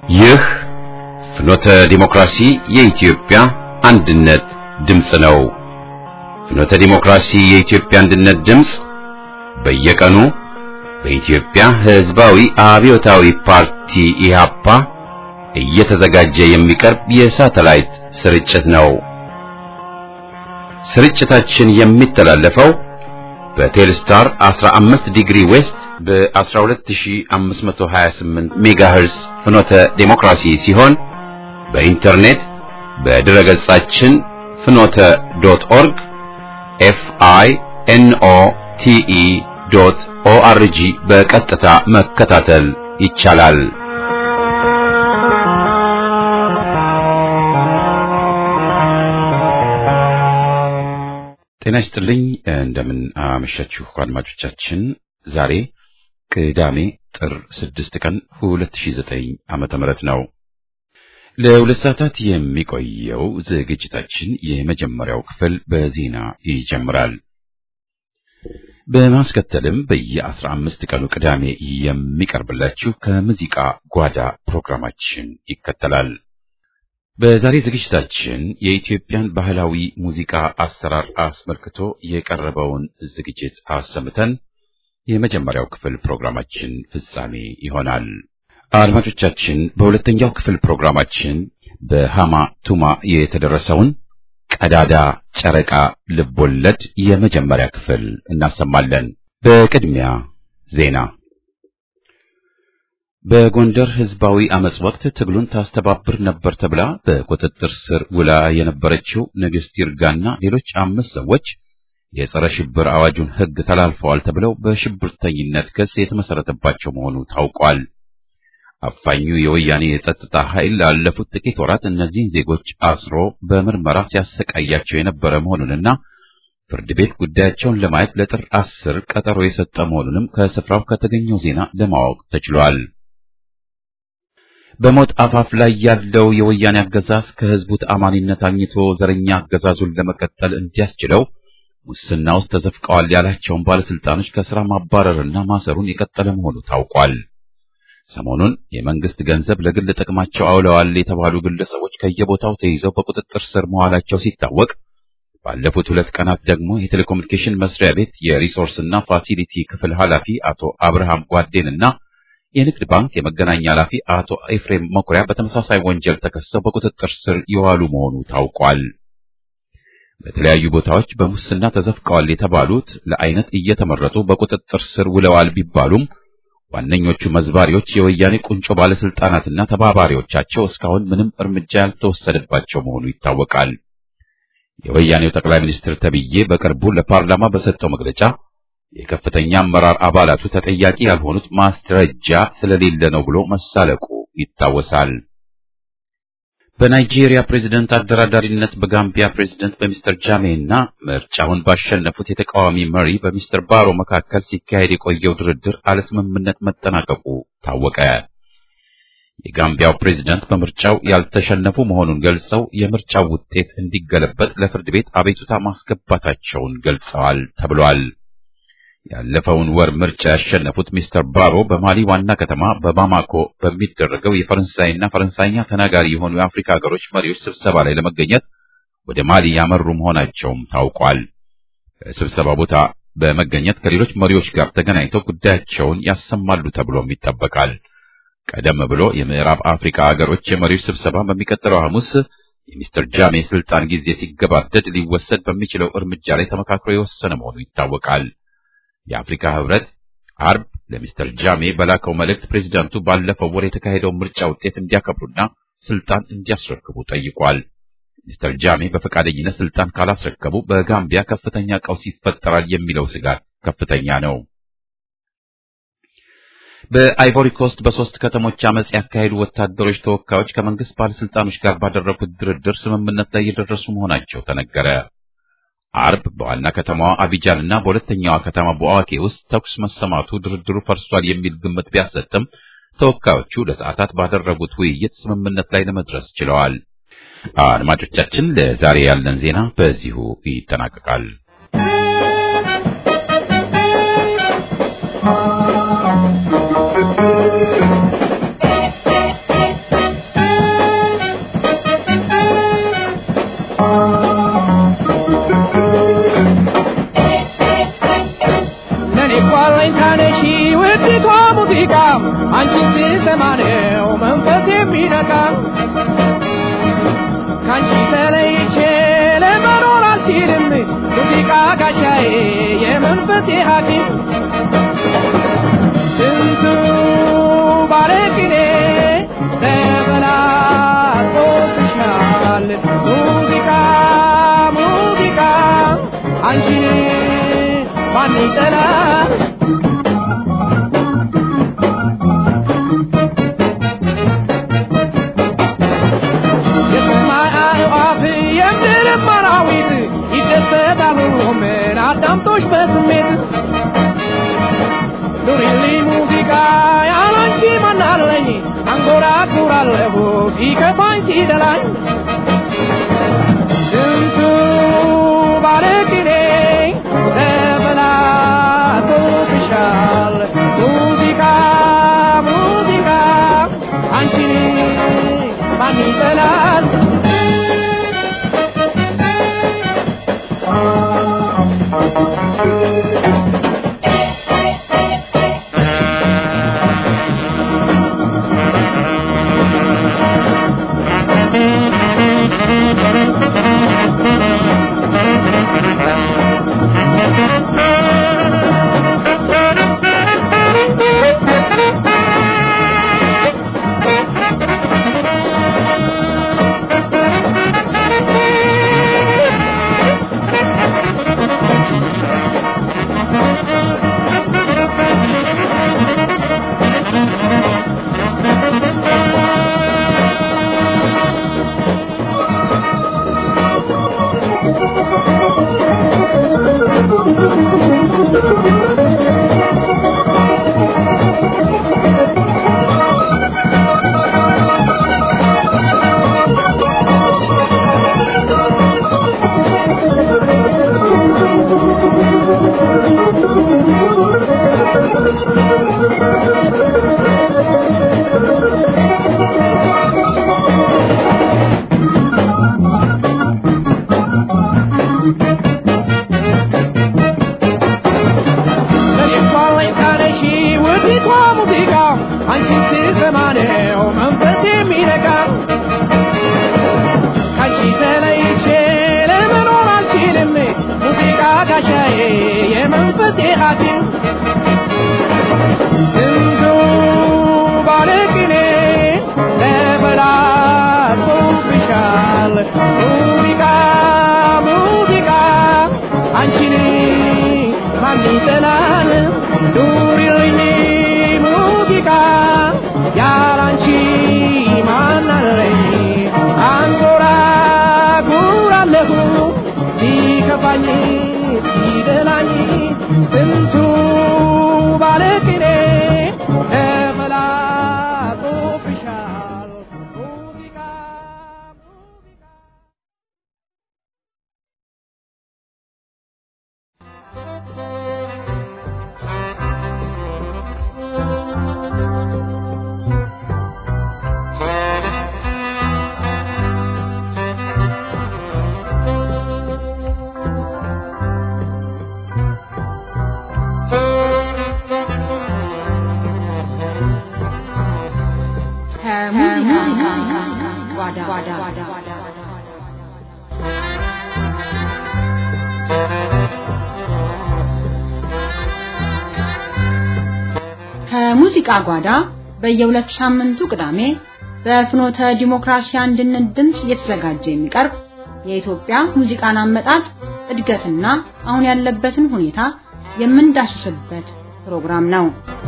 ይህ ፍኖተ ዲሞክራሲ የኢትዮጵያ አንድነት ድምፅ ነው። ፍኖተ ዲሞክራሲ የኢትዮጵያ አንድነት ድምፅ በየቀኑ በኢትዮጵያ ሕዝባዊ አብዮታዊ ፓርቲ ኢህአፓ እየተዘጋጀ የሚቀርብ የሳተላይት ስርጭት ነው። ስርጭታችን የሚተላለፈው በቴልስታር 15 ዲግሪ ዌስት በ12528 ሜጋሄርስ ፍኖተ ዴሞክራሲ ሲሆን በኢንተርኔት በድረ ገጻችን ፍኖተ ዶት ኦርግ ኤፍ አይ ኤን ኦ ቲ ኢ ዶት ኦ አር ጂ በቀጥታ መከታተል ይቻላል። ጤና ይስጥልኝ። እንደምን አመሻችሁ አድማጮቻችን። ዛሬ ቅዳሜ ጥር 6 ቀን 2009 ዓመተ ምህረት ነው። ለሁለት ሰዓታት የሚቆየው ዝግጅታችን የመጀመሪያው ክፍል በዜና ይጀምራል። በማስከተልም በየአስራ አምስት ቀኑ ቅዳሜ የሚቀርብላችሁ ከሙዚቃ ጓዳ ፕሮግራማችን ይከተላል። በዛሬ ዝግጅታችን የኢትዮጵያን ባህላዊ ሙዚቃ አሰራር አስመልክቶ የቀረበውን ዝግጅት አሰምተን የመጀመሪያው ክፍል ፕሮግራማችን ፍጻሜ ይሆናል። አድማጮቻችን፣ በሁለተኛው ክፍል ፕሮግራማችን በሃማ ቱማ የተደረሰውን ቀዳዳ ጨረቃ ልቦለድ የመጀመሪያ ክፍል እናሰማለን። በቅድሚያ ዜና በጎንደር ህዝባዊ አመጽ ወቅት ትግሉን ታስተባብር ነበር ተብላ በቁጥጥር ስር ውላ የነበረችው ንግሥት ይርጋና ሌሎች አምስት ሰዎች የጸረ ሽብር አዋጁን ሕግ ተላልፈዋል ተብለው በሽብርተኝነት ክስ የተመሰረተባቸው መሆኑ ታውቋል። አፋኙ የወያኔ የጸጥታ ኃይል ላለፉት ጥቂት ወራት እነዚህን ዜጎች አስሮ በምርመራ ሲያሰቃያቸው የነበረ መሆኑንና ፍርድ ቤት ጉዳያቸውን ለማየት ለጥር አስር ቀጠሮ የሰጠ መሆኑንም ከስፍራው ከተገኘው ዜና ለማወቅ ተችሏል። በሞት አፋፍ ላይ ያለው የወያኔ አገዛዝ ከህዝቡ ተአማኒነት አግኝቶ ዘረኛ አገዛዙን ለመቀጠል እንዲያስችለው ሙስና ውስጥ ተዘፍቀዋል ያላቸውን ባለስልጣኖች ከስራ ማባረርና ማሰሩን የቀጠለ መሆኑ ታውቋል። ሰሞኑን የመንግስት ገንዘብ ለግል ጥቅማቸው አውለዋል የተባሉ ግለሰቦች ከየቦታው ተይዘው በቁጥጥር ስር መዋላቸው ሲታወቅ ባለፉት ሁለት ቀናት ደግሞ የቴሌኮሙኒኬሽን መስሪያ ቤት የሪሶርስና ፋሲሊቲ ክፍል ኃላፊ አቶ አብርሃም ጓዴንና የንግድ ባንክ የመገናኛ ኃላፊ አቶ ኤፍሬም መኩሪያ በተመሳሳይ ወንጀል ተከሰው በቁጥጥር ስር የዋሉ መሆኑ ታውቋል። በተለያዩ ቦታዎች በሙስና ተዘፍቀዋል የተባሉት ለአይነት እየተመረጡ በቁጥጥር ስር ውለዋል ቢባሉም ዋነኞቹ መዝባሪዎች የወያኔ ቁንጮ ባለስልጣናትና ተባባሪዎቻቸው እስካሁን ምንም እርምጃ ያልተወሰደባቸው መሆኑ ይታወቃል። የወያኔው ጠቅላይ ሚኒስትር ተብዬ በቅርቡ ለፓርላማ በሰጠው መግለጫ የከፍተኛ አመራር አባላቱ ተጠያቂ ያልሆኑት ማስረጃ ስለሌለ ነው ብሎ መሳለቁ ይታወሳል። በናይጄሪያ ፕሬዝደንት አደራዳሪነት በጋምቢያ ፕሬዝደንት በሚስተር ጃሜ እና ምርጫውን ባሸነፉት የተቃዋሚ መሪ በሚስተር ባሮ መካከል ሲካሄድ የቆየው ድርድር አለስምምነት መጠናቀቁ ታወቀ። የጋምቢያው ፕሬዝደንት በምርጫው ያልተሸነፉ መሆኑን ገልጸው የምርጫው ውጤት እንዲገለበጥ ለፍርድ ቤት አቤቱታ ማስገባታቸውን ገልጸዋል ተብሏል። ያለፈውን ወር ምርጫ ያሸነፉት ሚስተር ባሮ በማሊ ዋና ከተማ በባማኮ በሚደረገው የፈረንሳይና ፈረንሳይኛ ተናጋሪ የሆኑ የአፍሪካ ሀገሮች መሪዎች ስብሰባ ላይ ለመገኘት ወደ ማሊ ያመሩ መሆናቸውም ታውቋል። በስብሰባ ቦታ በመገኘት ከሌሎች መሪዎች ጋር ተገናኝተው ጉዳያቸውን ያሰማሉ ተብሎም ይጠበቃል። ቀደም ብሎ የምዕራብ አፍሪካ ሀገሮች የመሪዎች ስብሰባ በሚቀጥለው ሐሙስ የሚስተር ጃሜ ስልጣን ጊዜ ሲገባደድ ሊወሰድ በሚችለው እርምጃ ላይ ተመካክሮ የወሰነ መሆኑ ይታወቃል። የአፍሪካ ህብረት አርብ ለሚስተር ጃሜ በላከው መልእክት ፕሬዚዳንቱ ባለፈው ወር የተካሄደው ምርጫ ውጤት እንዲያከብሩና ስልጣን እንዲያስረክቡ ጠይቋል። ሚስተር ጃሜ በፈቃደኝነት ስልጣን ካላስረከቡ በጋምቢያ ከፍተኛ ቀውስ ይፈጠራል የሚለው ስጋት ከፍተኛ ነው። በአይቮሪ ኮስት በሶስት ከተሞች አመጽ ያካሄዱ ወታደሮች ተወካዮች ከመንግስት ባለስልጣኖች ጋር ባደረጉት ድርድር ስምምነት ላይ የደረሱ መሆናቸው ተነገረ። አርብ በዋና ከተማዋ አቢጃን እና በሁለተኛዋ ከተማ በዋኬ ውስጥ ተኩስ መሰማቱ ድርድሩ ፈርሷል የሚል ግምት ቢያሰጥም ተወካዮቹ ለሰዓታት ባደረጉት ውይይት ስምምነት ላይ ለመድረስ ችለዋል። አድማጮቻችን፣ ለዛሬ ያለን ዜና በዚሁ ይጠናቀቃል። የመንፈሴ ሐኪም ስንቱ ባለቅኔ ተበላሽቶብሻል ሙዚቃ ሙዚቃ አንቺን ማን ይጠላል የሰማይ አዕዋፍ የምድር አራዊት ይደሰታሉ ምን አዳምጦሽ በስሜት ኑሪልኝ ሙዚቃ ያላንቺ ማናለኝ አንጎራጉራለሁ ሲከፋኝ ሲደላኝ ስንቱ ባለቅኔ ተበላሽቶብሻል ሙዚቃ ሙዚቃ አንቺን ማን ይጠላል ለኔባለኝ ካለሽ ውዲቷ ሙዚቃ አንቺን ስሰማ ነው መንፈስ የሚነቃ ካንቺ ተለይቼ ለመኖር አልችልም ሙዚቃ ጋሻዬ የመንፈሴ ሐኪም ስንቱ ባለቅኔ ተበላሽቶብሻል ሙዚቃ ሙዚቃ አንቺን ማን ይጠላል ኑሪልኝ ሙዚቃ ያላንቺ ማን አለኝ አንጎራጉራለሁ ሲከፋኝ ሲደላኝ ስንቱ ባለቅኔ ተበላሽቶብሻል ሙዚቃ ሙዚቃ ከሙዚቃ ጓዳ ከሙዚቃ ጓዳ በየሁለት ሳምንቱ ቅዳሜ በፍኖተ ዲሞክራሲ አንድነት ድምፅ እየተዘጋጀ የሚቀርብ የኢትዮጵያ ሙዚቃን አመጣጥ እድገትና አሁን ያለበትን ሁኔታ የምንዳስስበት ፕሮግራም ነው።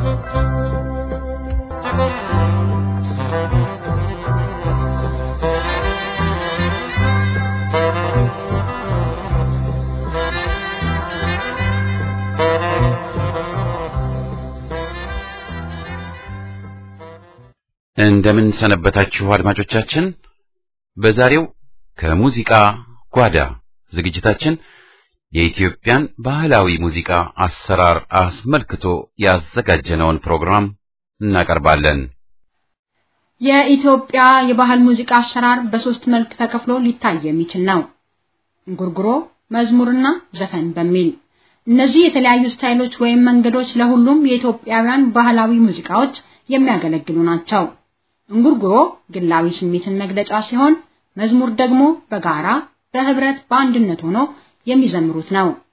እንደምን ሰነበታችሁ አድማጮቻችን። በዛሬው ከሙዚቃ ጓዳ ዝግጅታችን የኢትዮጵያን ባህላዊ ሙዚቃ አሰራር አስመልክቶ ያዘጋጀነውን ፕሮግራም እናቀርባለን። የኢትዮጵያ የባህል ሙዚቃ አሰራር በሶስት መልክ ተከፍሎ ሊታይ የሚችል ነው። እንጉርጉሮ፣ መዝሙርና ዘፈን በሚል እነዚህ የተለያዩ ስታይሎች ወይም መንገዶች ለሁሉም የኢትዮጵያውያን ባህላዊ ሙዚቃዎች የሚያገለግሉ ናቸው። እንጉርጉሮ ግላዊ ስሜትን መግለጫ ሲሆን፣ መዝሙር ደግሞ በጋራ በህብረት በአንድነት ሆኖ የሚዘምሩት ነው።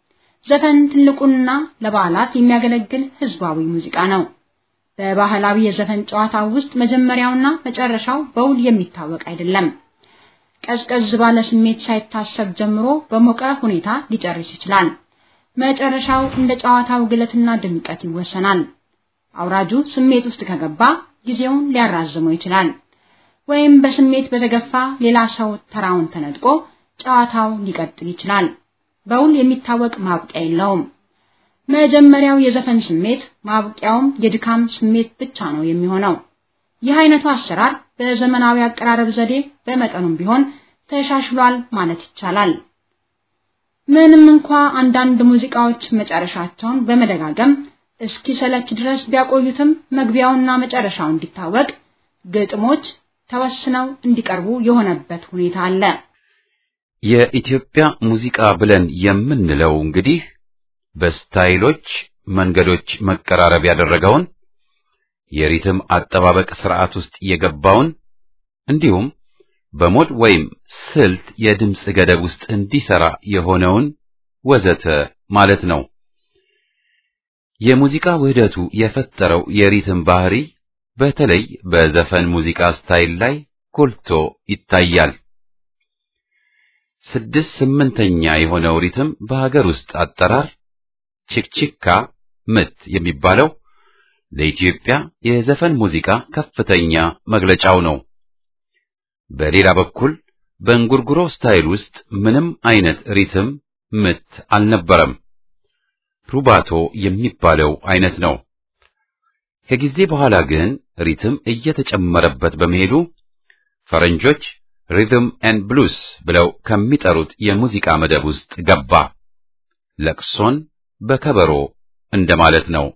ዘፈን ትልቁና ለበዓላት የሚያገለግል ህዝባዊ ሙዚቃ ነው። በባህላዊ የዘፈን ጨዋታ ውስጥ መጀመሪያውና መጨረሻው በውል የሚታወቅ አይደለም። ቀዝቀዝ ባለ ስሜት ሳይታሰብ ጀምሮ በሞቀ ሁኔታ ሊጨርስ ይችላል። መጨረሻው እንደ ጨዋታው ግለትና ድምቀት ይወሰናል። አውራጁ ስሜት ውስጥ ከገባ ጊዜውን ሊያራዝመው ይችላል። ወይም በስሜት በተገፋ ሌላ ሰው ተራውን ተነጥቆ ጨዋታው ሊቀጥል ይችላል። በውል የሚታወቅ ማብቂያ የለውም። መጀመሪያው የዘፈን ስሜት ማብቂያውም የድካም ስሜት ብቻ ነው የሚሆነው። ይህ አይነቱ አሰራር በዘመናዊ አቀራረብ ዘዴ በመጠኑም ቢሆን ተሻሽሏል ማለት ይቻላል። ምንም እንኳ አንዳንድ ሙዚቃዎች መጨረሻቸውን በመደጋገም እስኪሰለች ድረስ ቢያቆዩትም መግቢያውና መጨረሻው እንዲታወቅ ግጥሞች ተወስነው እንዲቀርቡ የሆነበት ሁኔታ አለ። የኢትዮጵያ ሙዚቃ ብለን የምንለው እንግዲህ በስታይሎች መንገዶች መቀራረብ ያደረገውን የሪትም አጠባበቅ ስርዓት ውስጥ የገባውን እንዲሁም በሞድ ወይም ስልት የድምፅ ገደብ ውስጥ እንዲሰራ የሆነውን ወዘተ ማለት ነው። የሙዚቃ ውህደቱ የፈጠረው የሪትም ባህሪ በተለይ በዘፈን ሙዚቃ ስታይል ላይ ጎልቶ ይታያል። ስድስት ስምንተኛ የሆነው ሪትም በሀገር ውስጥ አጠራር ችክችካ ምት የሚባለው ለኢትዮጵያ የዘፈን ሙዚቃ ከፍተኛ መግለጫው ነው። በሌላ በኩል በእንጉርጉሮ ስታይል ውስጥ ምንም አይነት ሪትም ምት አልነበረም። ሩባቶ የሚባለው አይነት ነው። ከጊዜ በኋላ ግን ሪትም እየተጨመረበት በመሄዱ ፈረንጆች ሪትም ኤንድ ብሉስ ብለው ከሚጠሩት የሙዚቃ መደብ ውስጥ ገባ። ለቅሶን በከበሮ እንደማለት ነው።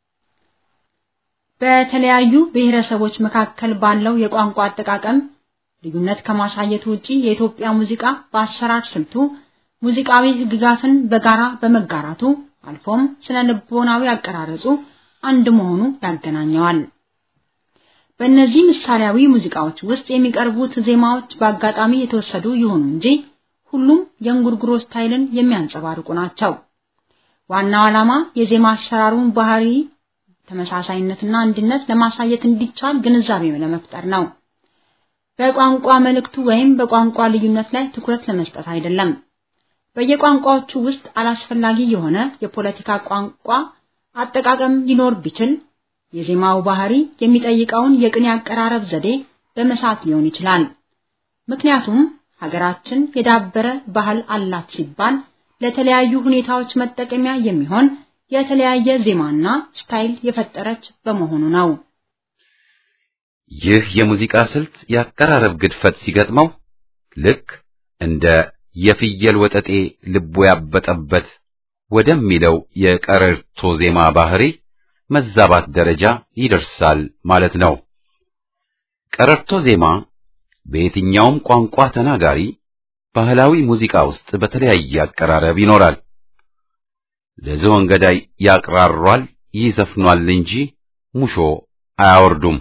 በተለያዩ ብሔረሰቦች መካከል ባለው የቋንቋ አጠቃቀም ልዩነት ከማሳየቱ ውጪ የኢትዮጵያ ሙዚቃ በአሰራር ስልቱ ሙዚቃዊ ሕግጋትን በጋራ በመጋራቱ አልፎም ስነ ልቦናዊ አቀራረጹ አንድ መሆኑ ያገናኘዋል። በእነዚህ ምሳሌያዊ ሙዚቃዎች ውስጥ የሚቀርቡት ዜማዎች በአጋጣሚ የተወሰዱ ይሁኑ እንጂ ሁሉም የእንጉርጉሮ ስታይልን የሚያንጸባርቁ ናቸው። ዋናው ዓላማ የዜማ አሰራሩን ባህሪ ተመሳሳይነትና አንድነት ለማሳየት እንዲቻል ግንዛቤ ለመፍጠር ነው። በቋንቋ መልእክቱ ወይም በቋንቋ ልዩነት ላይ ትኩረት ለመስጠት አይደለም። በየቋንቋዎቹ ውስጥ አላስፈላጊ የሆነ የፖለቲካ ቋንቋ አጠቃቀም ሊኖር ቢችል የዜማው ባህሪ የሚጠይቀውን የቅኔ አቀራረብ ዘዴ በመሳት ሊሆን ይችላል። ምክንያቱም ሀገራችን የዳበረ ባህል አላት ሲባል ለተለያዩ ሁኔታዎች መጠቀሚያ የሚሆን የተለያየ ዜማና ስታይል የፈጠረች በመሆኑ ነው። ይህ የሙዚቃ ስልት የአቀራረብ ግድፈት ሲገጥመው ልክ እንደ የፍየል ወጠጤ ልቦ ያበጠበት ወደሚለው የቀረርቶ ዜማ ባህሪ መዛባት ደረጃ ይደርሳል ማለት ነው። ቀረርቶ ዜማ በየትኛውም ቋንቋ ተናጋሪ ባህላዊ ሙዚቃ ውስጥ በተለያየ አቀራረብ ይኖራል። ለዝሆን ገዳይ ያቅራሯል፣ ይዘፍኗል እንጂ ሙሾ አያወርዱም።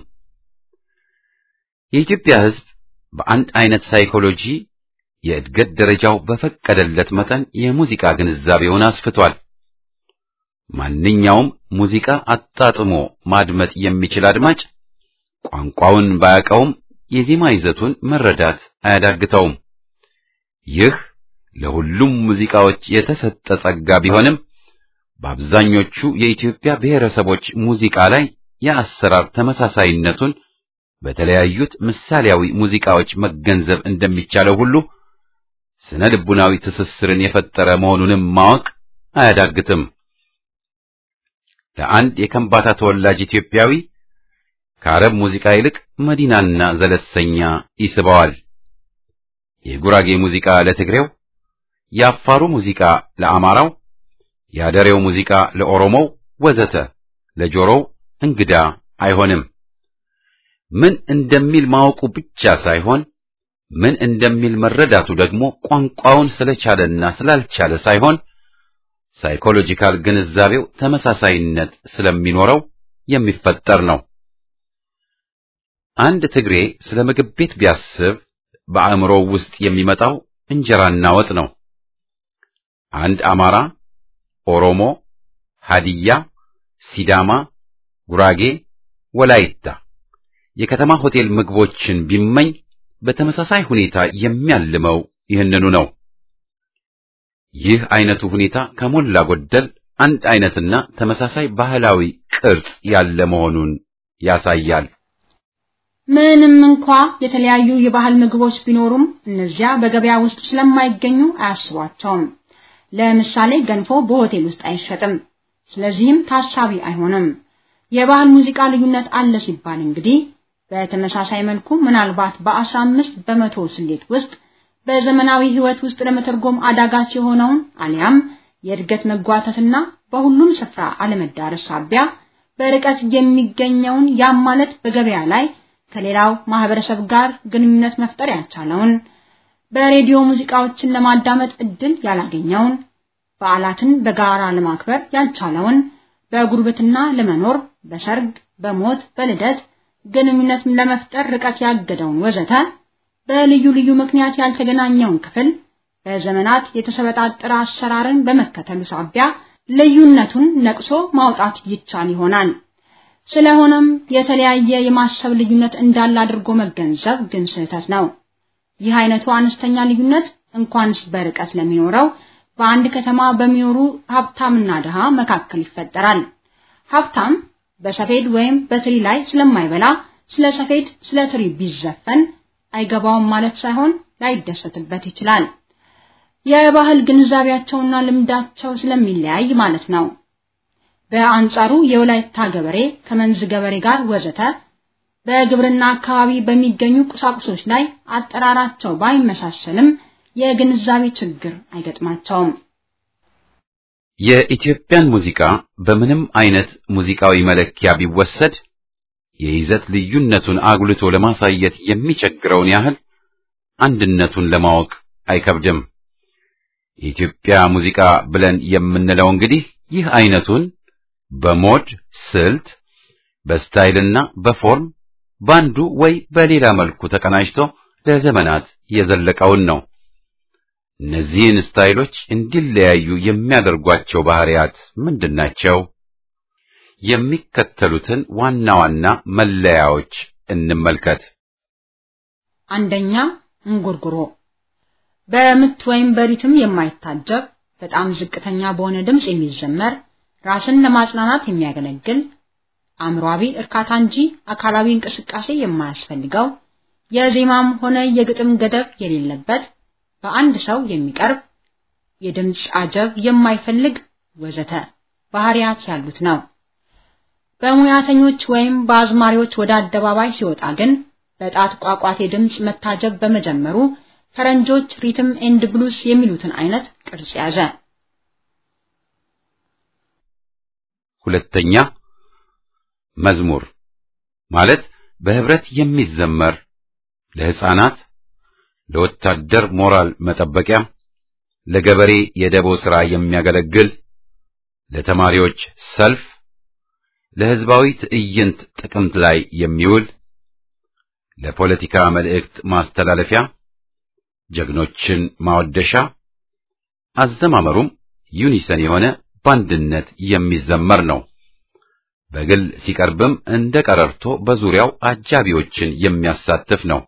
የኢትዮጵያ ሕዝብ በአንድ አይነት ሳይኮሎጂ የእድገት ደረጃው በፈቀደለት መጠን የሙዚቃ ግንዛቤውን አስፍቷል። ማንኛውም ሙዚቃ አጣጥሞ ማድመጥ የሚችል አድማጭ ቋንቋውን ባያውቀውም የዜማ ይዘቱን መረዳት አያዳግተውም። ይህ ለሁሉም ሙዚቃዎች የተሰጠ ጸጋ ቢሆንም በአብዛኞቹ የኢትዮጵያ ብሔረሰቦች ሙዚቃ ላይ የአሰራር ተመሳሳይነቱን በተለያዩት ምሳሌያዊ ሙዚቃዎች መገንዘብ እንደሚቻለው ሁሉ ስነ ልቡናዊ ትስስርን የፈጠረ መሆኑንም ማወቅ አያዳግትም። ለአንድ የከምባታ ተወላጅ ኢትዮጵያዊ ከአረብ ሙዚቃ ይልቅ መዲናና ዘለሰኛ ይስበዋል። የጉራጌ ሙዚቃ ለትግሬው፣ የአፋሩ ሙዚቃ ለአማራው፣ የአደሬው ሙዚቃ ለኦሮሞው ወዘተ ለጆሮው እንግዳ አይሆንም። ምን እንደሚል ማወቁ ብቻ ሳይሆን ምን እንደሚል መረዳቱ ደግሞ ቋንቋውን ስለቻለና ስላልቻለ ሳይሆን ሳይኮሎጂካል ግንዛቤው ተመሳሳይነት ስለሚኖረው የሚፈጠር ነው። አንድ ትግሬ ስለ ምግብ ቤት ቢያስብ በአእምሮው ውስጥ የሚመጣው እንጀራና ወጥ ነው። አንድ አማራ ኦሮሞ፣ ሀዲያ፣ ሲዳማ፣ ጉራጌ፣ ወላይታ የከተማ ሆቴል ምግቦችን ቢመኝ በተመሳሳይ ሁኔታ የሚያልመው ይህንኑ ነው። ይህ አይነቱ ሁኔታ ከሞላ ጎደል አንድ አይነትና ተመሳሳይ ባህላዊ ቅርጽ ያለ መሆኑን ያሳያል። ምንም እንኳ የተለያዩ የባህል ምግቦች ቢኖሩም እነዚያ በገበያ ውስጥ ስለማይገኙ አያስቧቸውም። ለምሳሌ ገንፎ በሆቴል ውስጥ አይሸጥም፣ ስለዚህም ታሳቢ አይሆንም። የባህል ሙዚቃ ልዩነት አለ ሲባል እንግዲህ በተመሳሳይ መልኩ ምናልባት በአስራ አምስት በመቶ ስሌት ውስጥ በዘመናዊ ሕይወት ውስጥ ለመተርጎም አዳጋች የሆነውን አሊያም የእድገት መጓተትና በሁሉም ስፍራ አለመዳረስ ሳቢያ በርቀት የሚገኘውን ያም ማለት በገበያ ላይ ከሌላው ማህበረሰብ ጋር ግንኙነት መፍጠር ያልቻለውን በሬዲዮ ሙዚቃዎችን ለማዳመጥ እድል ያላገኘውን በዓላትን በጋራ ለማክበር ያልቻለውን በጉርብትና ለመኖር በሰርግ፣ በሞት፣ በልደት ግንኙነት ለመፍጠር ርቀት ያገደውን ወዘተ በልዩ ልዩ ምክንያት ያልተገናኘውን ክፍል በዘመናት የተሰበጣጠረ አሰራርን በመከተሉ ሳቢያ ልዩነቱን ነቅሶ ማውጣት ይቻል ይሆናል። ስለሆነም የተለያየ የማሰብ ልዩነት እንዳለ አድርጎ መገንዘብ ግን ስህተት ነው። ይህ አይነቱ አነስተኛ ልዩነት እንኳንስ በርቀት ለሚኖረው በአንድ ከተማ በሚኖሩ ሀብታምና ድሃ መካከል ይፈጠራል። ሀብታም በሰፌድ ወይም በትሪ ላይ ስለማይበላ ስለ ሰፌድ፣ ስለ ትሪ ቢዘፈን አይገባውም ማለት ሳይሆን ላይደሰትበት ይችላል። የባህል ግንዛቤያቸውና ልምዳቸው ስለሚለያይ ማለት ነው። በአንጻሩ የወላይታ ገበሬ ከመንዝ ገበሬ ጋር ወዘተ በግብርና አካባቢ በሚገኙ ቁሳቁሶች ላይ አጠራራቸው ባይመሳሰልም የግንዛቤ ችግር አይገጥማቸውም። የኢትዮጵያን ሙዚቃ በምንም አይነት ሙዚቃዊ መለኪያ ቢወሰድ የይዘት ልዩነቱን አጉልቶ ለማሳየት የሚቸግረውን ያህል አንድነቱን ለማወቅ አይከብድም። የኢትዮጵያ ሙዚቃ ብለን የምንለው እንግዲህ ይህ አይነቱን በሞድ ስልት፣ በስታይልና በፎርም ባንዱ ወይ በሌላ መልኩ ተቀናጅቶ ለዘመናት የዘለቀውን ነው። እነዚህን ስታይሎች እንዲለያዩ የሚያደርጓቸው ባህሪያት ምንድናቸው? የሚከተሉትን ዋና ዋና መለያዎች እንመልከት። አንደኛ እንጉርጉሮ በምት ወይም በሪትም የማይታጀብ በጣም ዝቅተኛ በሆነ ድምፅ የሚዘመር ራስን ለማጽናናት የሚያገለግል አእምሯዊ እርካታ እንጂ አካላዊ እንቅስቃሴ የማያስፈልገው የዜማም ሆነ የግጥም ገደብ የሌለበት በአንድ ሰው የሚቀርብ የድምፅ አጀብ የማይፈልግ ወዘተ ባህሪያት ያሉት ነው። በሙያተኞች ወይም በአዝማሪዎች ወደ አደባባይ ሲወጣ ግን በጣት ቋቋቴ ድምፅ መታጀብ በመጀመሩ ፈረንጆች ሪትም ኤንድ ብሉስ የሚሉትን አይነት ቅርጽ ያዘ። ሁለተኛ መዝሙር ማለት በህብረት የሚዘመር ለሕፃናት፣ ለወታደር ሞራል መጠበቂያ፣ ለገበሬ የደቦ ሥራ የሚያገለግል፣ ለተማሪዎች ሰልፍ፣ ለሕዝባዊ ትዕይንት ጥቅምት ላይ የሚውል፣ ለፖለቲካ መልእክት ማስተላለፊያ፣ ጀግኖችን ማወደሻ፣ አዘማመሩም ዩኒሰን የሆነ በአንድነት የሚዘመር ነው። በግል ሲቀርብም እንደ ቀረርቶ በዙሪያው አጃቢዎችን የሚያሳትፍ ነው።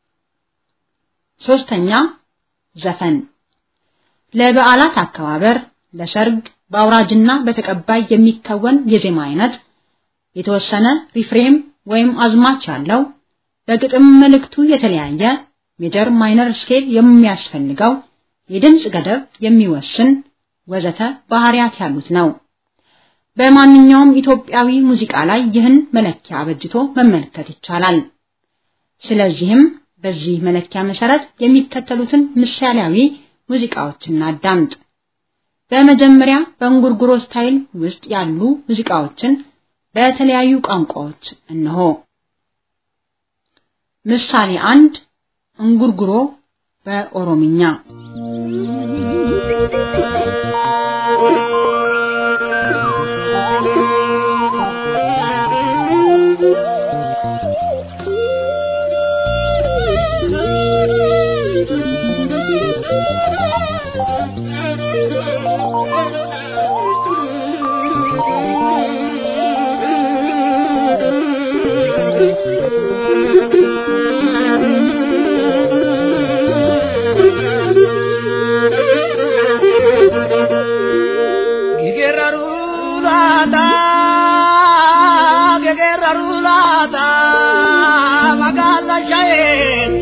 ሶስተኛ ዘፈን ለበዓላት አከባበር፣ ለሰርግ፣ በአውራጅና በተቀባይ የሚከወን የዜማ አይነት የተወሰነ ሪፍሬም ወይም አዝማች ያለው በግጥም መልእክቱ የተለያየ ሜጀር ማይነር ስኬል የሚያስፈልገው የድምፅ ገደብ የሚወስን ወዘተ ባህሪያት ያሉት ነው። በማንኛውም ኢትዮጵያዊ ሙዚቃ ላይ ይህን መለኪያ አበጅቶ መመልከት ይቻላል። ስለዚህም በዚህ መለኪያ መሰረት የሚከተሉትን ምሳሌያዊ ሙዚቃዎችን እናዳምጥ። በመጀመሪያ በእንጉርጉሮ ስታይል ውስጥ ያሉ ሙዚቃዎችን በተለያዩ ቋንቋዎች እነሆ። ምሳሌ አንድ እንጉርጉሮ በኦሮምኛ ሻዬን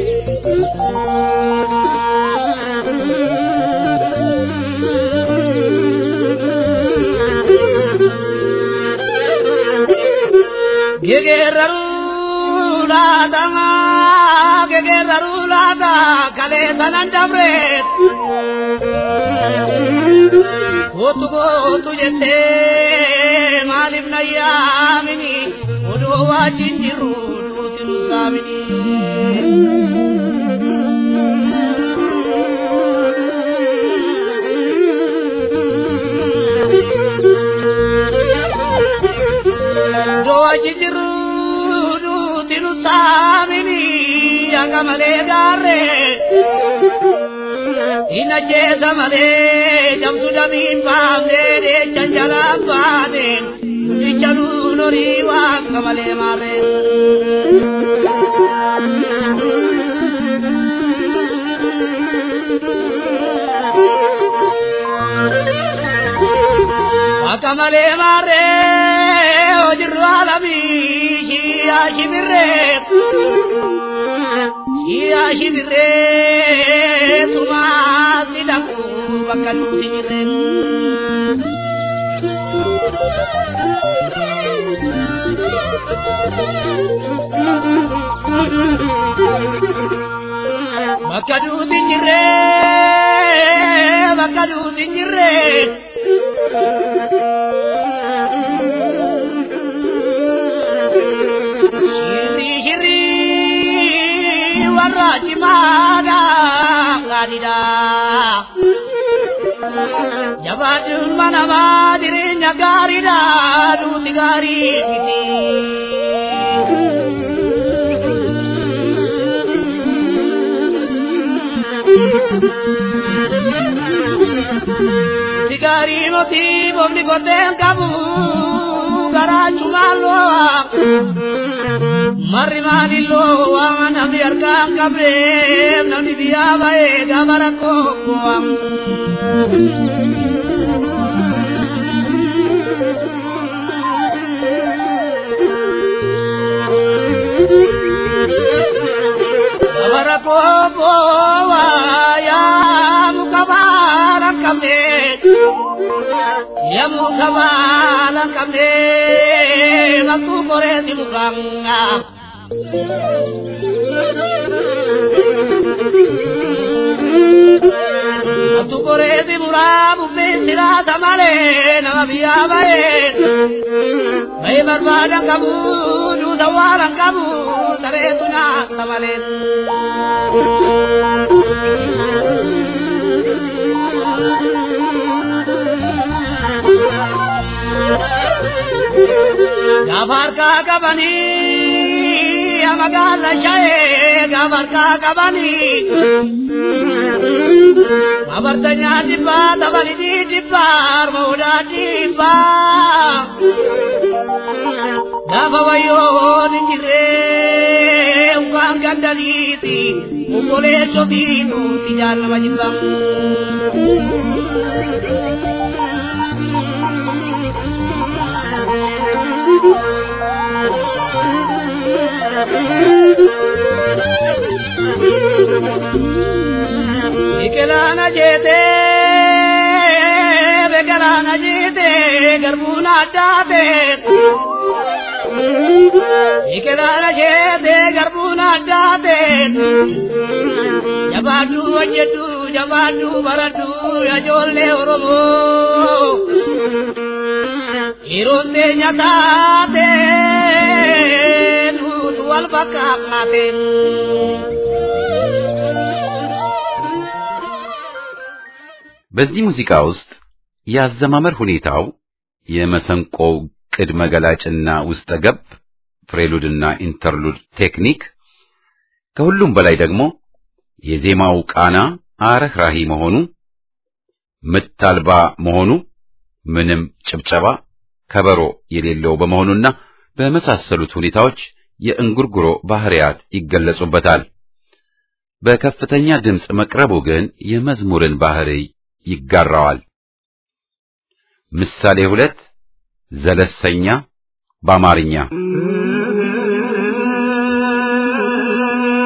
gegerraru laata gegerraru laata kalee sanan dabreet kootu kootu jettee maaliif na yaamini odoo wajjin jirru duuti nu saamini. Odoo wajjin jirru duuti nu saamini hanga malee gaarree. Ina jeesa malee jamtu damiin baafnee deechan jalaan baaneen dubbicha nuun horii waaqa malee maarree. Waaqa malee maarree hojirru alamii shiyaa shibirree. Shiyaa shibirree sumaa sidaku bakka nuti jirreen. Bakka nuti jirree bakka nuti jirree. Shirri shirri warra cimaadha gaariidha. Jabaadhuun manamaa jireenya gaariidha duuti gaarii miti. Duuti gaarii miti boomni koteen qabu garaachumaan lo'a. Marri maalilloo waan namni harkaan qabee namni biyyaa ba'ee gaafa rakkoo bu'am. Gaafa rakkoo bu'aa yaa muka baala qabdee. Yamu kabala kamne bakku kore simuranga Bakku kore simuramu besira tamale nama biya bae Bae barbada kamu du sawaran kamu sare tuna tamale Gaafar kaa qabanii amagaala shayee gaafar kaa qabanii. Abartanya dhibbaa tabalidii dhibbaa harma odaa dhibbaa. Gaafa wayyoon hin jirree ukaan gandaliiti obboleessa biituuti jaalama jibba. Biqilaan ajeetee biqilaan ajeetee garbuun addaatee. Biqilaan ajeetee garbuun addaatee. Jabaaduu hojjedhu jabaaduu baradhu ijoollee Oromoo. Yeroon teenya taatee nuutu wal fakkaatee. በዚህ ሙዚቃ ውስጥ የአዘማመር ሁኔታው የመሰንቆው ቅድመ ገላጭና ውስጠ ገብ ፍሬሉድና ኢንተርሉድ ቴክኒክ ከሁሉም በላይ ደግሞ የዜማው ቃና አረህራሂ መሆኑ ምት አልባ መሆኑ ምንም ጭብጨባ ከበሮ የሌለው በመሆኑና በመሳሰሉት ሁኔታዎች የእንጉርጉሮ ባህሪያት ይገለጹበታል። በከፍተኛ ድምፅ መቅረቡ ግን የመዝሙርን ባህሪ ይጋራዋል። ምሳሌ ሁለት ዘለሰኛ በአማርኛ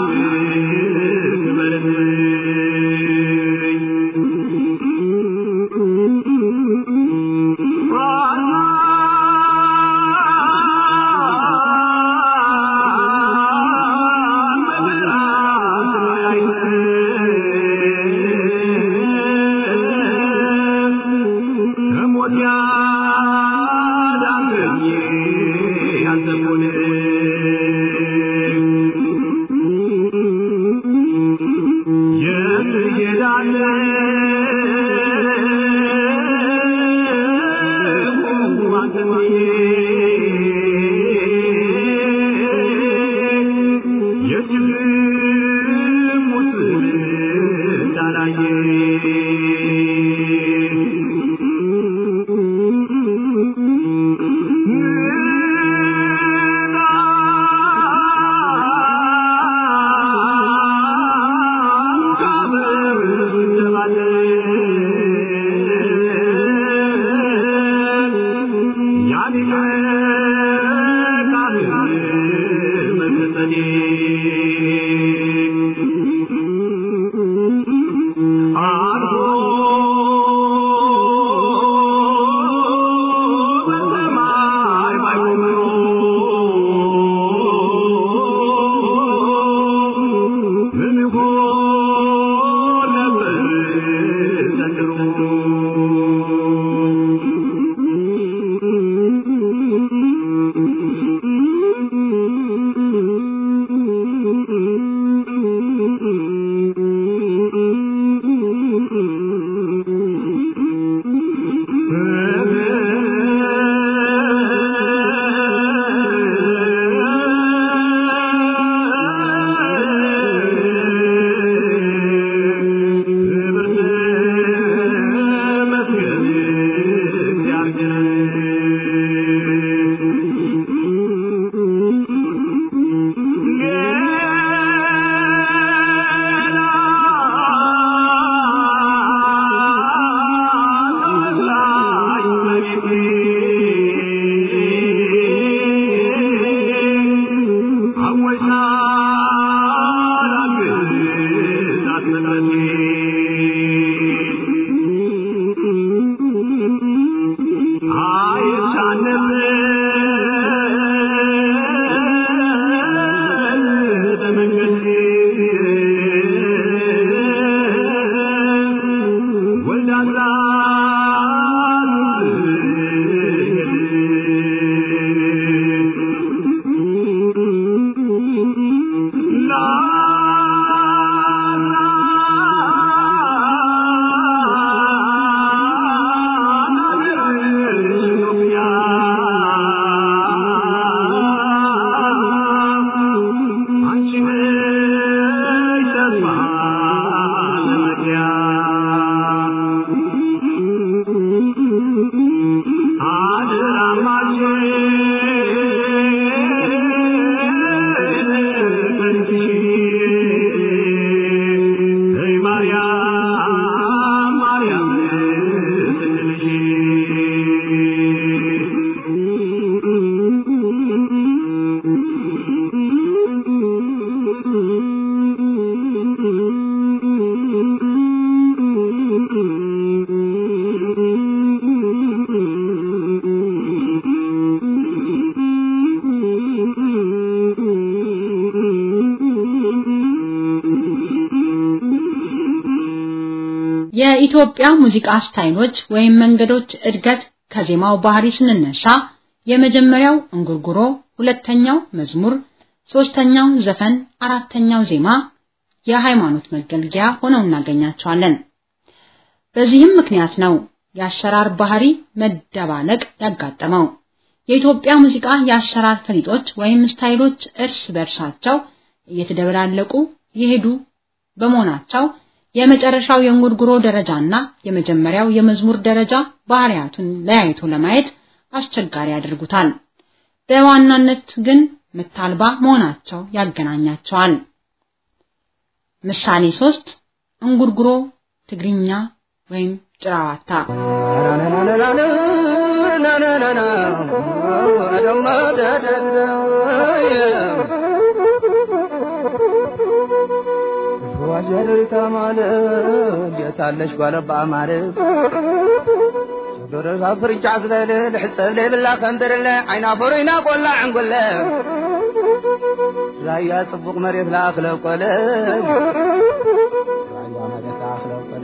የኢትዮጵያ ሙዚቃ ስታይሎች ወይም መንገዶች እድገት ከዜማው ባህሪ ስንነሳ የመጀመሪያው እንጉርጉሮ፣ ሁለተኛው መዝሙር፣ ሶስተኛው ዘፈን፣ አራተኛው ዜማ የሃይማኖት መገልገያ ሆነው እናገኛቸዋለን። በዚህም ምክንያት ነው የአሰራር ባህሪ መደባለቅ ያጋጠመው። የኢትዮጵያ ሙዚቃ የአሰራር ፈሊጦች ወይም ስታይሎች እርስ በርሳቸው እየተደበላለቁ የሄዱ በመሆናቸው የመጨረሻው የእንጉርጉሮ ደረጃና የመጀመሪያው የመዝሙር ደረጃ ባህሪያቱን ለያይቶ ለማየት አስቸጋሪ ያደርጉታል። በዋናነት ግን ምታልባ መሆናቸው ያገናኛቸዋል። ምሳሌ ሶስት እንጉርጉሮ ትግርኛ ወይም ጭራዋታ ዋጀሪታ ማለት እንዴታለሽ ጓለባ ማለት ደረዛ ፍርጫ ዝበለ ልሕፀብ ዘይብላ ከንድርለ ዓይና ፈሩይና ቆላ ዕንጉለ ራያ ጽቡቕ መሬት ላኣኽለ ቆለ ራያ መሬት ላኣኽለ ቆለ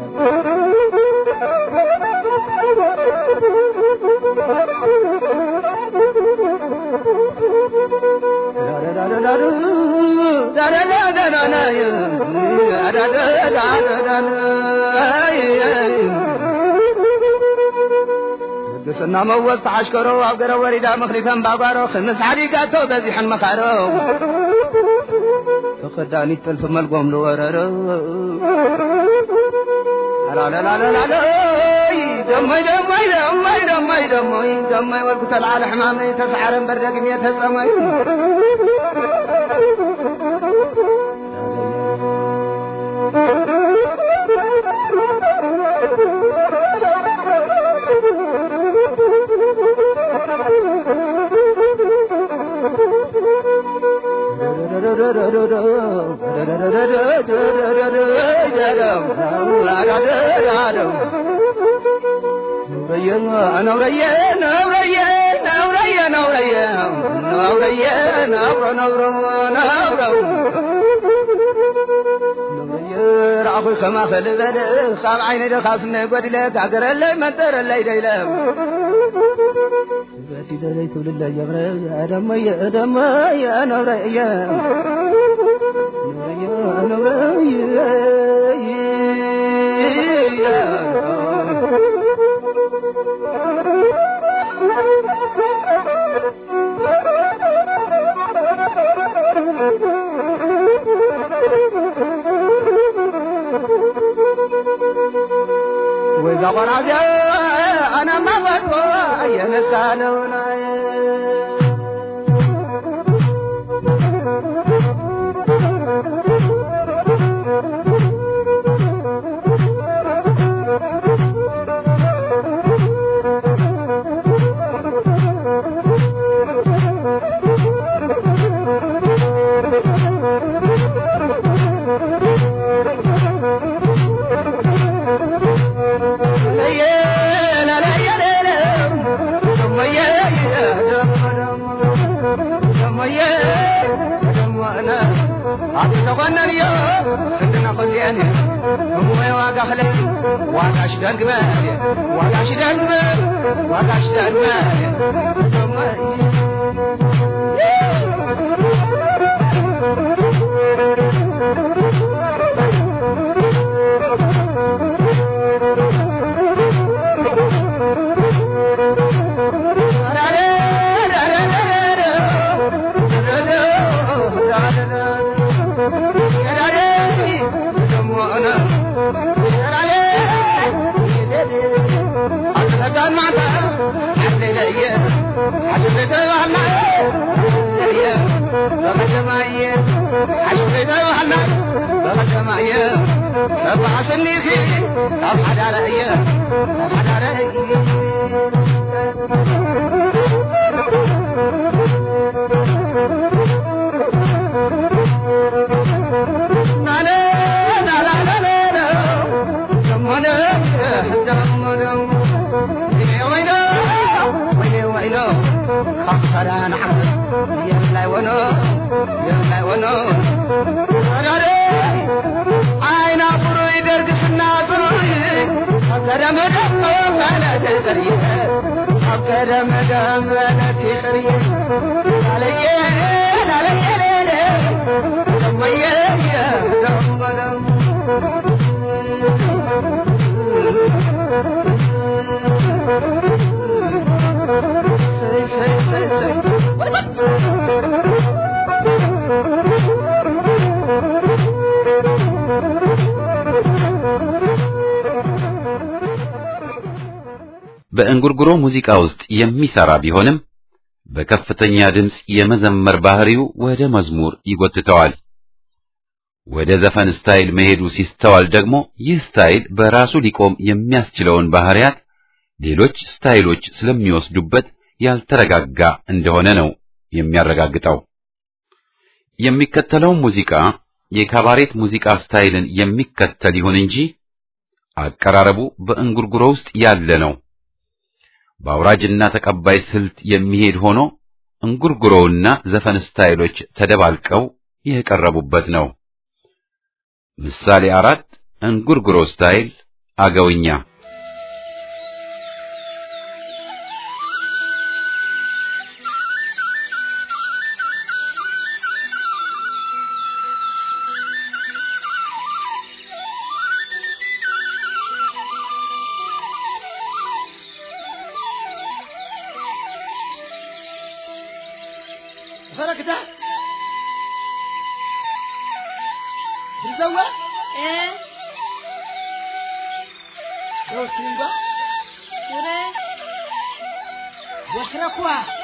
ቅድስና መወዝ ተሓሽከሮ ኣብ ገረ ወሪዳ ምኽሪተን ባጓሮ ክምስ ሓዲጋቶ በዚሐን መኻሮ ተኸዳኒት ጥልፊ መልጎም ዝወረሮ ደሞይ ደሞይ ደሞይ ደሞይ ደሞይ ደሞይ ወልኩ ተልዓለ ሕማመይ ተሰዓረን በርደግሜ ተጸመይ رأخو خما خلي بلي خاب عيني دخاف نقود لك عقر اللي منتر اللي ديلم بدي دلي تقول الله يا بري يا دم يا دم يا نور يا يا نور وإذا قرأت أنا ما بقول يا نسالونا ዋጋሽ ደግመ ዋጋሽ ደግመ ዋጋሽ ደግመ خسران عبد يملا ونو يملا ونو عين أبرو يدرك الناظر أبقى مدام ولا تغري أبقى مدام ولا تغري علي علي علي يا በእንጉርጉሮ ሙዚቃ ውስጥ የሚሰራ ቢሆንም በከፍተኛ ድምፅ የመዘመር ባህሪው ወደ መዝሙር ይጎትተዋል። ወደ ዘፈን ስታይል መሄዱ ሲስተዋል ደግሞ ይህ ስታይል በራሱ ሊቆም የሚያስችለውን ባህሪያት ሌሎች ስታይሎች ስለሚወስዱበት ያልተረጋጋ እንደሆነ ነው የሚያረጋግጠው። የሚከተለው ሙዚቃ የካባሬት ሙዚቃ ስታይልን የሚከተል ይሁን እንጂ አቀራረቡ በእንጉርጉሮ ውስጥ ያለ ነው። በአውራጅና ተቀባይ ስልት የሚሄድ ሆኖ እንጉርጉሮውና ዘፈን ስታይሎች ተደባልቀው የቀረቡበት ነው። ምሳሌ አራት እንጉርጉሮ ስታይል አገውኛ ፈረክታ ብዘዋ Eh, ሮሲንጋ sure. ወሽረኳ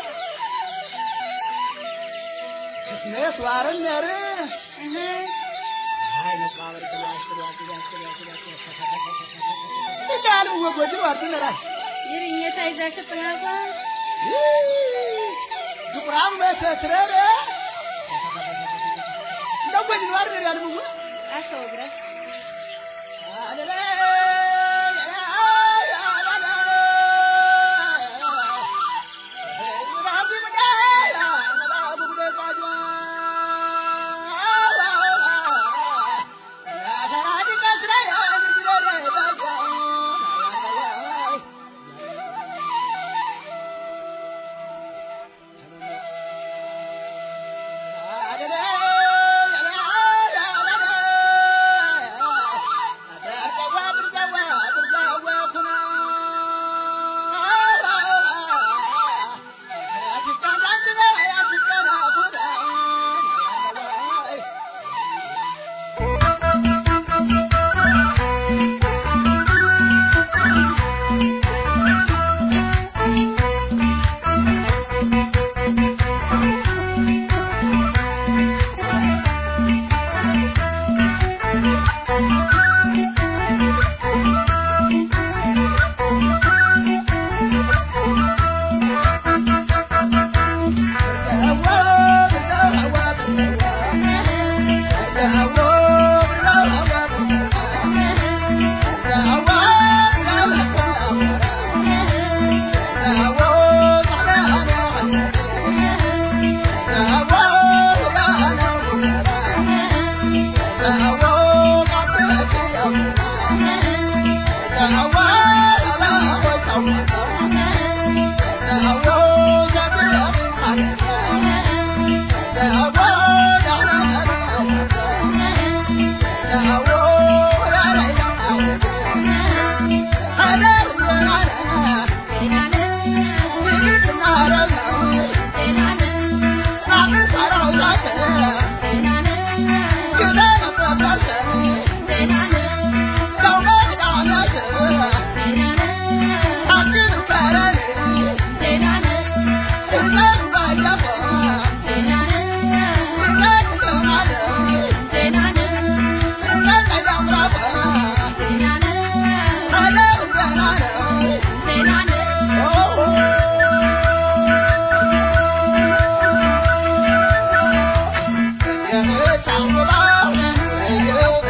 እስሜት ዋረን ነር Uh-huh. አይ ነቃበር ተላሽ ተላሽ ተላሽ ተላሽ እንዳሉ ወጎጅ ዋርቱ ነራሽ Yirinya ta iza ka tanga ዱቁራም በተትረረ እንደወጅ ዋር ነራል ሙጉ aka ogra. Oh,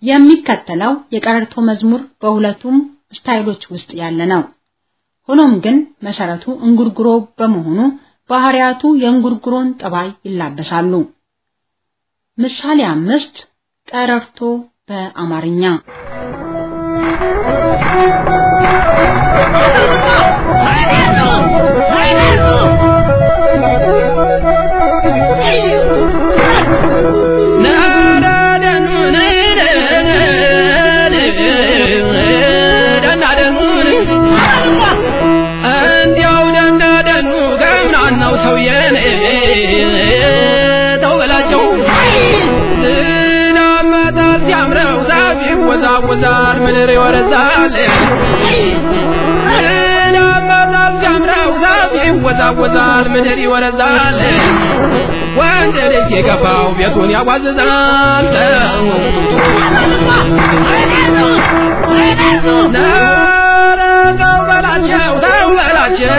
የሚከተለው የቀረርቶ መዝሙር በሁለቱም ስታይሎች ውስጥ ያለ ነው። ሆኖም ግን መሰረቱ እንጉርጉሮ በመሆኑ ባህሪያቱ የእንጉርጉሮን ጠባይ ይላበሳሉ። ምሳሌ አምስት ቀረርቶ በአማርኛ ይወዛወዛል ምድር ይወረዛል ናባታል ሲያምረው ዛፍ ይወዛወዛል ምድር ይወረዛል ወንድ ልጅ የገባው ቤቱን ያዋዝዛል ነረ ተው በላቸው ተው በላቸው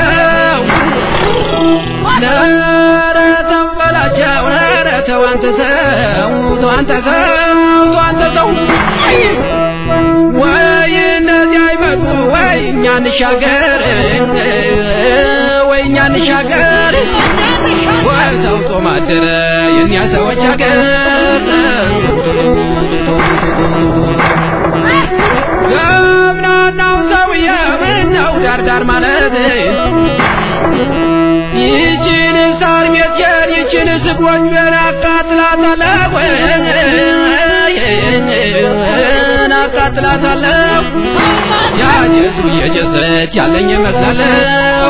ነረ ተው በላቸው ነረ ተው አንተ ሰው ተው አንተ ሰው ተው አንተ ሰው ወይ እነዚህ አይመጡ ወይ እኛ እንሻገር ወይ እኛ እንሻገር ወይ ተውጦ ማደረ የእኛ ሰዎች ሀገር ገብናናው ሰውዬ ምነው ዳርዳር ማለት ይችን ሳር ሜትየን ይችን ስጎጆን አቃጥላታለሁ አቃጥላታለሁ ያጀሱ እየጨሰች ያለኝ መስላለሁ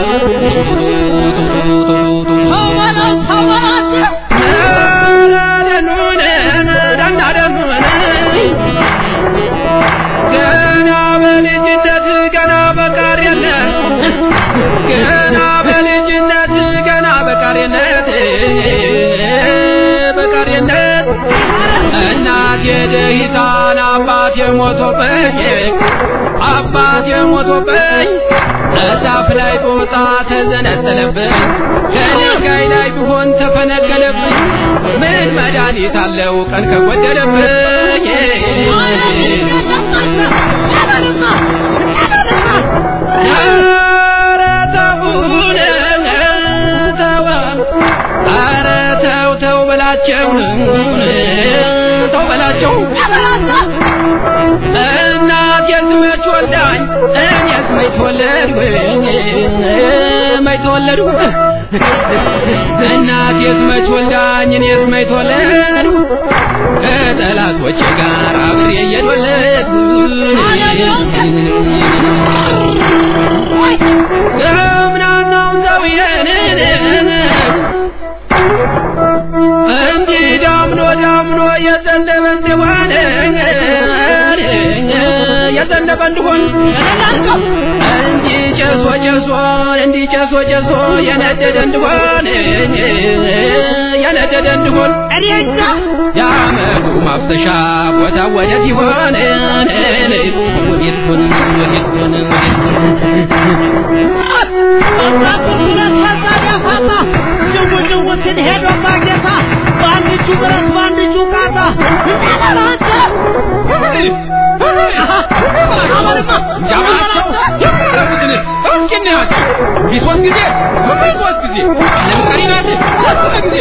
ገና በልጅነት ገና በቃሪነት ገና በልጅነት ገና በቃሪነት በቃሪነት እናቴ ደሂታን አባቴ ሞቶብኝ አባቴ ሞቶብኝ እዛፍ ላይ ጦጣ ተዘነጠለብኝ ከድንጋይ ላይ ቢሆን ተፈነቀለብኝ ምን መድኃኒት አለው ቀን ከጎደለብኝ ኧረ ተውን ተው ኧረ ተው ተው በላቸው ተው በላቸው እናት የስመች ወልዳኝ እኔስ መች ተወለድኩ መች ተወለድኩ እናት የስመች ወልዳኝ እኔስ መች ተወለድኩ ከጠላቶቼ ጋር አብሬ እየተወለድኩ ገምናናው ሰውዬን እንዲህ ዳምኖ ዳምኖ የዘነበ እንደሆነ የዘነበ እንደሆን እንዲህ ጨሶ ጨሶ እንዲህ ጨሶ ጨሶ የነደደ እንደሆን የነደደ እንደሆን እኔ እንጃ የአመዱ ማፍሰሻ ቦታ ወዴት ይሆን ወዴት ሆን ወዴት ሆን ወዴት ጅውጅውትን ሄዶ ማግኘታ በአንድ እጁ ብረት በአንድ እጁ ቃታ ቢሶስት ጊዜ ሶስት ጊዜ ለምሳሌ ናት ሶስት ጊዜ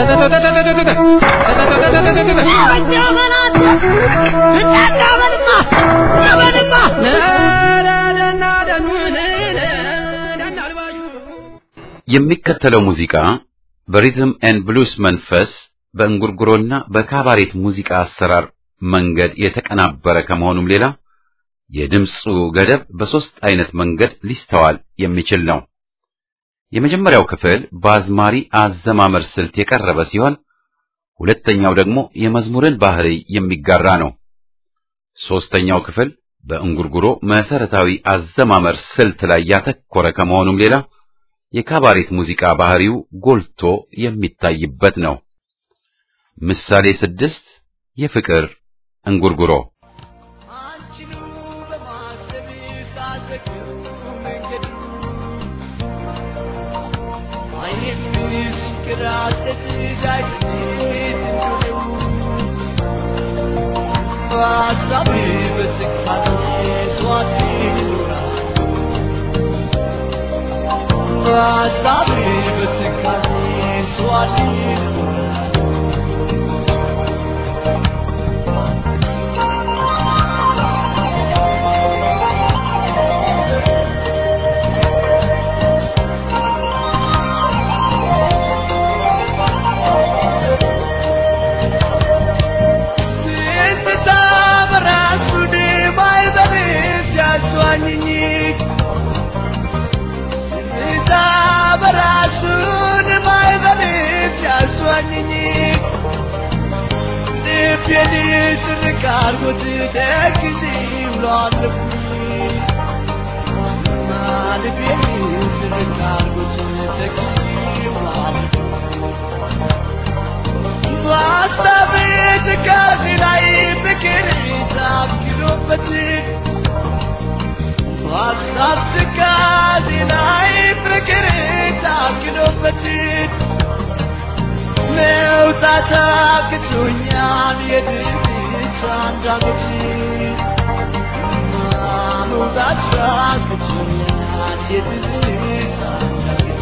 የሚከተለው ሙዚቃ በሪትም ኤንድ ብሉስ መንፈስ በእንጉርጉሮና በካባሬት ሙዚቃ አሰራር መንገድ የተቀናበረ ከመሆኑም ሌላ የድምፁ ገደብ በሶስት አይነት መንገድ ሊስተዋል የሚችል ነው። የመጀመሪያው ክፍል በአዝማሪ አዘማመር ስልት የቀረበ ሲሆን ሁለተኛው ደግሞ የመዝሙርን ባህሪ የሚጋራ ነው። ሶስተኛው ክፍል በእንጉርጉሮ መሰረታዊ አዘማመር ስልት ላይ ያተኮረ ከመሆኑም ሌላ የካባሬት ሙዚቃ ባህሪው ጎልቶ የሚታይበት ነው። ምሳሌ ስድስት የፍቅር እንጉርጉሮ በሀሳቤ በትካዜ ስዋት ይኖራል በሀሳቤ በትካዜ ስዋት ይኖራል ትዝታ በራሱ ድባይ በቤት ሲያስዋኝኝ ትዝታ በራሱ ድባይ በቤት ሲያስዋኝኝ ልቤን ስርቅ አርጎት ተክዜ ውሏልብኝ ልቤን ስርቅ አርጎት ተክዜ ውሏልብኝ በሀሳቤ ትካዜ ላይ ፍቅር ታክሎበት በሀሳብ ትካዜ ላይ ፍቅር ታክሎበት መውጣት አቅቶኛል የድርጅት አንዳንዶች መውጣት አቅቶኛል የድርጅት አንዳንዶች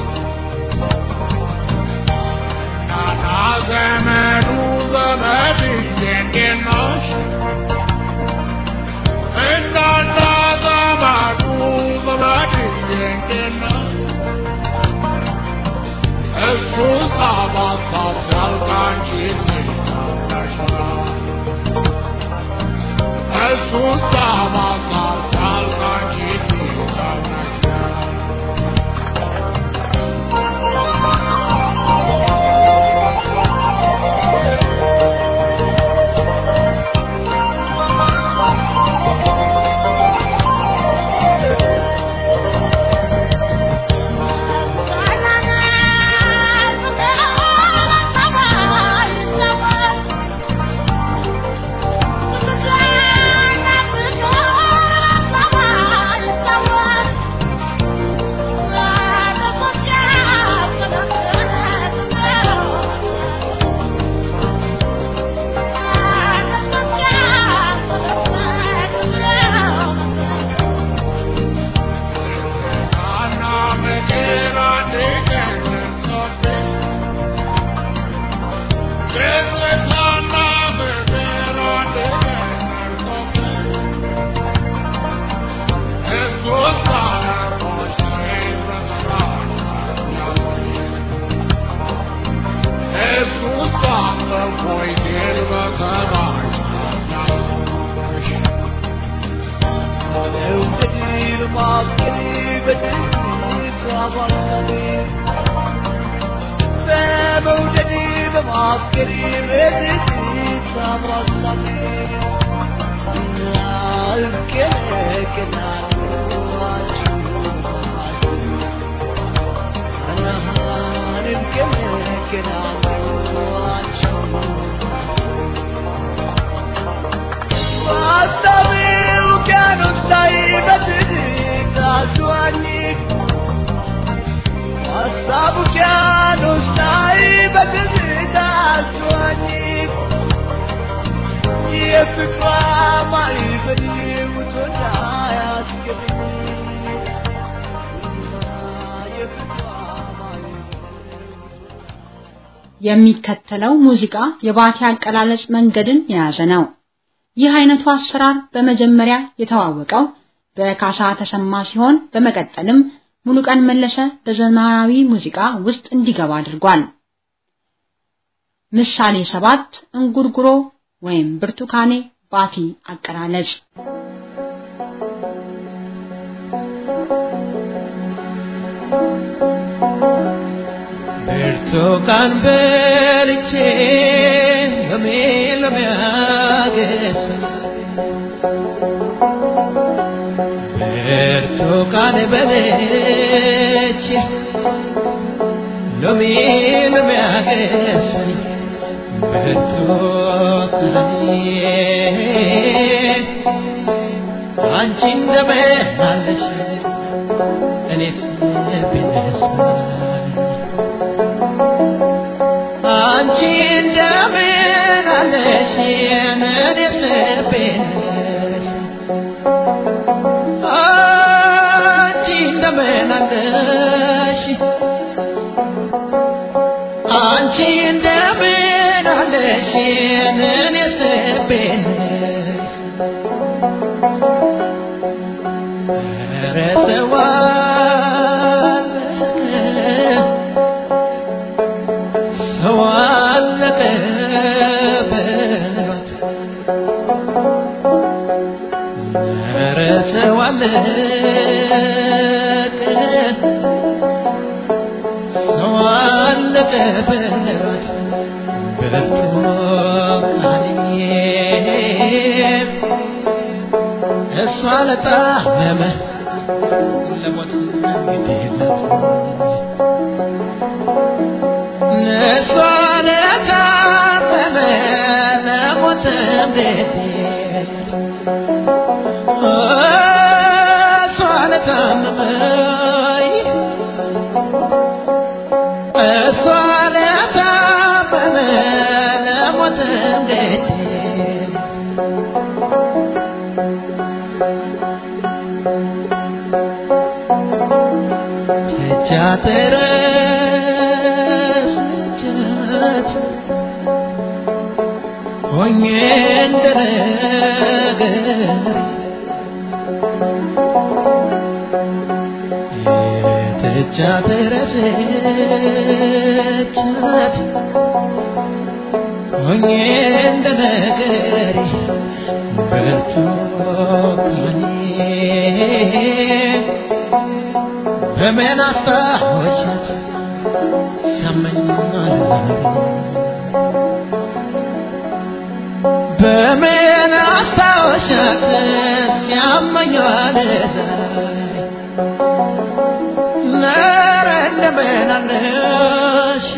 ዘመዱ ዘመድ እንዴት ነሽ? እናና ዘመዱ ዘመድ እንዴት ነሽ? እሱ ሳባሳብ ሲያልቅ አንቺ ትናፍቀሽናል። እሱ ሳባሳብ ሲያልቅ አንቺ ትናፍቀሽናል። የሚከተለው ሙዚቃ የባቲ አቀላለጽ መንገድን የያዘ ነው። ይህ አይነቱ አሰራር በመጀመሪያ የተዋወቀው በካሳ ተሰማ ሲሆን በመቀጠልም ሙሉቀን መለሰ በዘመናዊ ሙዚቃ ውስጥ እንዲገባ አድርጓል። ምሳሌ ሰባት እንጉርጉሮ ወይም ብርቱካኔ ባቲ አቀላለጽ ብርቱካን በልቼ ሎሜ ሎሜ አገሳ ብርቱካን በልቼ ሎሜ ሎሜ አገሳኝ ብርቱካኔ አንቺ እንደምን አለሽ እኔስ ብነሳኝ አንቺ እንደምን አለሽ የኔስ ልቤንስ አንቺ እንደምን አለሽ አንቺ እንደምን አለሽ የኔስ ልቤንስ ኧረ ሰው አለቀ ሰው አለቀ በሏት ኧረ ሰው አለቀ ሰው አለቀ በሏት በብርቱካኔ እሷ ለጣመመ ለሞት ግዴለት እሷ ለታመመ ለሞት ግዴለት እሷ ለታመመ እሷ ለታመመ ለሞት ግዴለት ተቻተረስቻት ሆኜ እንደነገር የተቻተረስቻት ሆኜ እንደነገር ብርቱካኔ በምን አስታወሻት ሲያመኛል ዛሬ በምን አስታወሻት ሲያመኛል ዛሬ ኧረ እንደምን አለሽ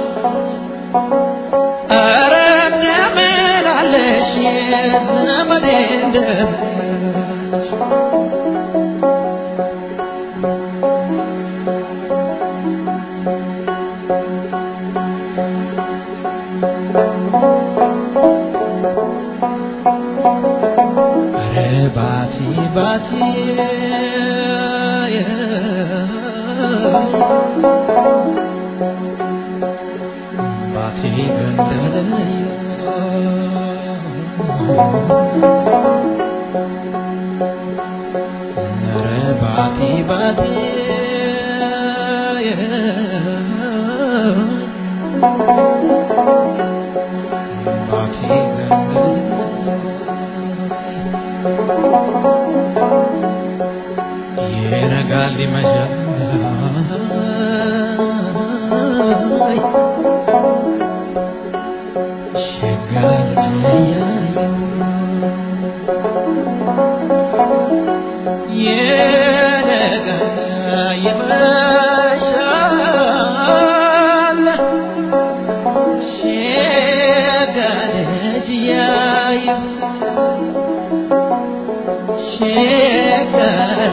ኧረ እንደምን አለሽ ዘመዴ እንደምን አለሽ ኧረ ባቲ ባቲ ባቲ ገንደለዮ ኧረ ባቲ ባቲ ባቲ ይነጋል ይመሻል ሸጋል ትለያዩ ይነጋል ይመሻል ሸጋል እያዩ ሸጋል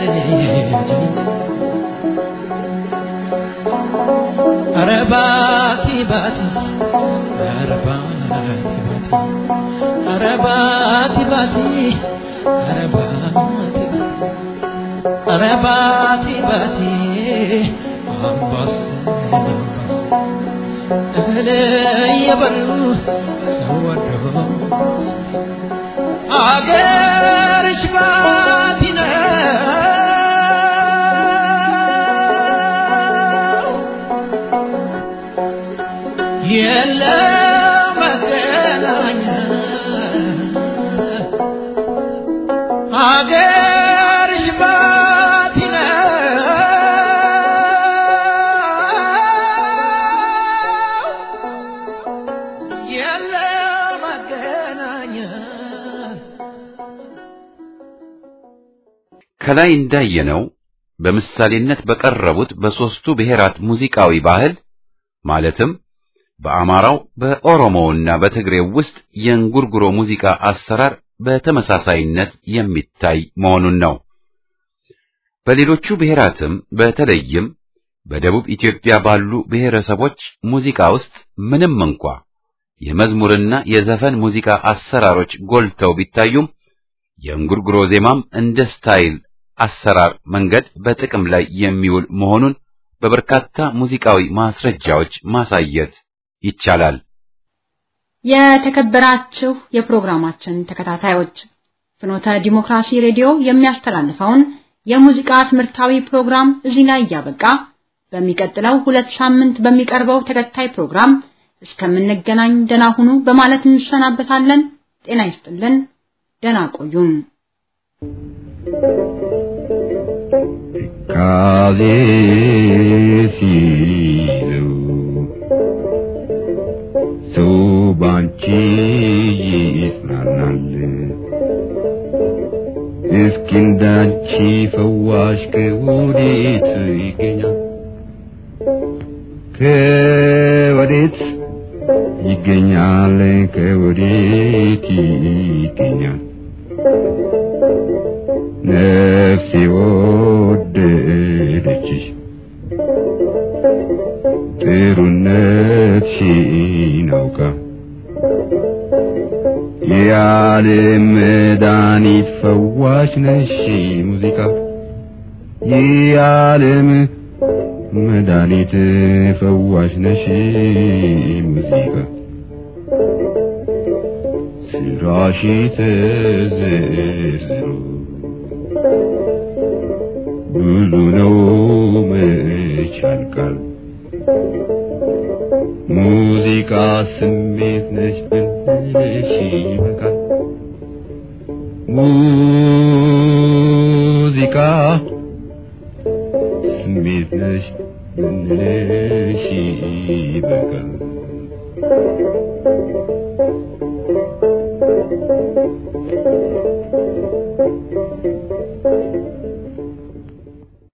ኧረ ባቲ ባቲ ኧረ ባቲ ባቲ ኧረ ባቲ ባቲ ኧረ ባቲ ባቲ ኧረ ባቲ ባቲ አምባስ አምባስ እህል እየበሉ ሰው ወዶ አገርሽ ባቲ ነው የለም መገናኛ አገርሽ ባቲ ነው የለም መገናኛ ከላይ እንዳየነው በምሳሌነት በቀረቡት በሦስቱ ብሔራት ሙዚቃዊ ባህል ማለትም በአማራው በኦሮሞውና በትግሬው ውስጥ የእንጉርጉሮ ሙዚቃ አሰራር በተመሳሳይነት የሚታይ መሆኑን ነው። በሌሎቹ ብሔራትም በተለይም በደቡብ ኢትዮጵያ ባሉ ብሔረሰቦች ሙዚቃ ውስጥ ምንም እንኳ የመዝሙርና የዘፈን ሙዚቃ አሰራሮች ጎልተው ቢታዩም የእንጉርጉሮ ዜማም እንደ ስታይል አሰራር መንገድ በጥቅም ላይ የሚውል መሆኑን በበርካታ ሙዚቃዊ ማስረጃዎች ማሳየት ይቻላል። የተከበራችሁ የፕሮግራማችን ተከታታዮች ፍኖተ ዲሞክራሲ ሬዲዮ የሚያስተላልፈውን የሙዚቃ ትምህርታዊ ፕሮግራም እዚህ ላይ እያበቃ በሚቀጥለው ሁለት ሳምንት በሚቀርበው ተከታይ ፕሮግራም እስከምንገናኝ ደና ሁኑ በማለት እንሰናበታለን። ጤና ይስጥልን። ደና ቆዩን። ካዜ ሲለው ሰው ባንቺ ይጽናናል። እስኪ እንዳንቺ ፈዋሽ ከወዴት ይገኛል? ከወዴት ይገኛል? ከወዴት ይገኛል? ነፍሴ ወደደችሽ ጥሩነትሽን አውቃ የዓለም መድኃኒት ፈዋሽ ነሽ ሙዚቃ የዓለም መድኃኒት ፈዋሽ ነሽ ሙዚቃ ስራሽ ተዘርዝሮ ብዙ ነው መች ያልቃል ሙዚቃ ስሜት ነች ብንልሽ ይበቃል ሙዚቃ ስሜት ነች ብንልሽ ይበቃል